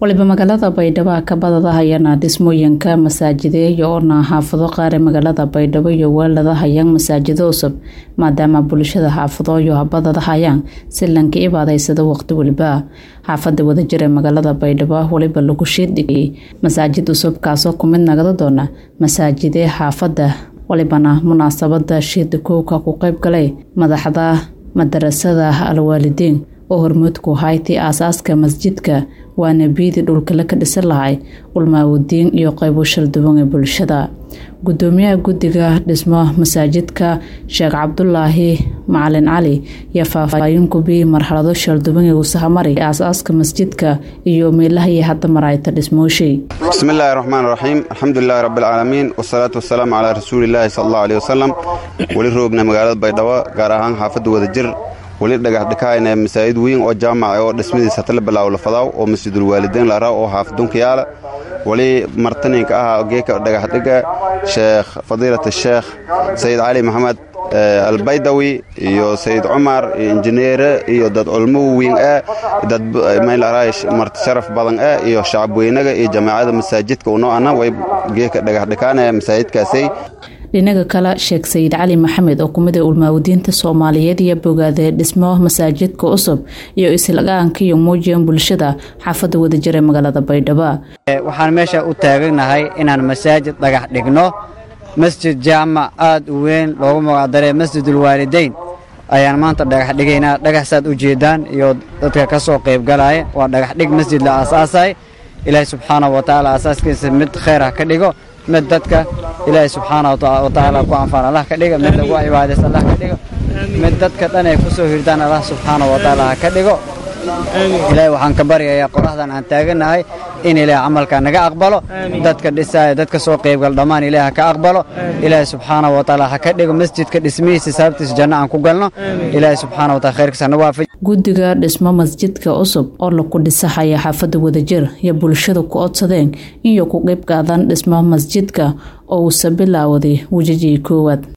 waliba magaalada baydhabo ka badadahayana dhismooyinka masaajideeya oona xaafado qaar ee magaalada baydhabo iyo weelada hayaan masaajido cusub maadaama bulshada xaafadooyo habadadahayaan si lanka ibaadaysada waqti weliba xaafada wadajir ee magaalada baydhabo waliba lagu shiirdhigay masaajid cusub kaasoo kumid nagada doona masaajidee xaafada walibana munaasabada shiida kowka ku qeyb galay madaxda madarasada alwaalidiin oo hormuudku haytii aasaaska masjidka waana biidii dhulkale ka dhisan lahay ulmaawadiin iyo qeybo shalduwan ee bulshada gudoomiyaha guddiga dhismo masaajidka sheekh cabdulaahi macalin cali iyo faahfaahin kubii marxalado shalduwan ee usahamari aasaaska masjidka iyo meelahaiy hadda marayta dhismooshay bismillaahi raxmaan raxiim alxamdulilaahi rabbialcaalamiin wasalaatu wasalaamu calaa rasuulilaahi sal allahu aleh wasalam weli roogna magaalada baydhabo gaar ahaan xaafadda wadajir weli dhagax dhikaayna masaajid weyn oo jaamaca oo dhismadiisa hatala bilaaw lafadaaw oo masjidul waalideyn laraa oo xaafadunka yaala weli martaninka ahaa geeka dhagaxdhiga sheekh fadiilat sheekh sayid cali maxamed albaydawi iyo sayid cumar iyo injineere iyo dad culmo weyn ah dad marti sharaf badan ah iyo shacabweynaga iyo jamaacada masaajidka unoo ana way geeka dhagaxdhikaanaya masaajidkaasay dhinaga kale sheekh sayid cali maxamed oo kumid a ulmaawadiinta soomaaliyeed iyo bogaadee dhismo masaajidka cusub iyo islagaanka iyo muujiyan bulshada xaafadda wadajir ee magaalada baydhabo waxaan meesha u taaganahay inaan masaajid dhagax dhigno masjid jaamac aad u weyn loogu magacdaree masjidulwaalideyn ayaan maanta dhagax dhigaynaa dhagaxsaad u jeedaan iyo dadka ka soo qaybgalaya waa dhagaxdhig masjid la aasaasay ilaahay subxaana wa tacaala aasaaskiisa mid khayr ha ka dhigo mid dadka ilaahay subxaana wa tacaala ku anfaan allah ka dhiga mid lagu cibaadaysta allah ka dhigo mid dadka dhan ay ku soo hirdaan allah subxaana wa tacaala ha ka dhigo ilaahay waxaan ka baryayaa qoraxdan aan taaganahay in ilaahay camalka naga aqbalo dadka dhisaaya dadka soo qaybgal dhammaan ilaahay ha ka aqbalo ilaahay subxaana wa tacaala ha ka dhigo masjidka dhismihiisa sababtiisa janno aan ku galno ilaahay subxaana wa taala khayrkiisa nagu waafaji guddiga dhismo masjidka cusub oo laku dhisahaya xaafadda wadajir iyo bulshada ku codsadeen iyo ku qeyb qaadan dhismo masjidka oo uusa bilaawday wejijii koowaad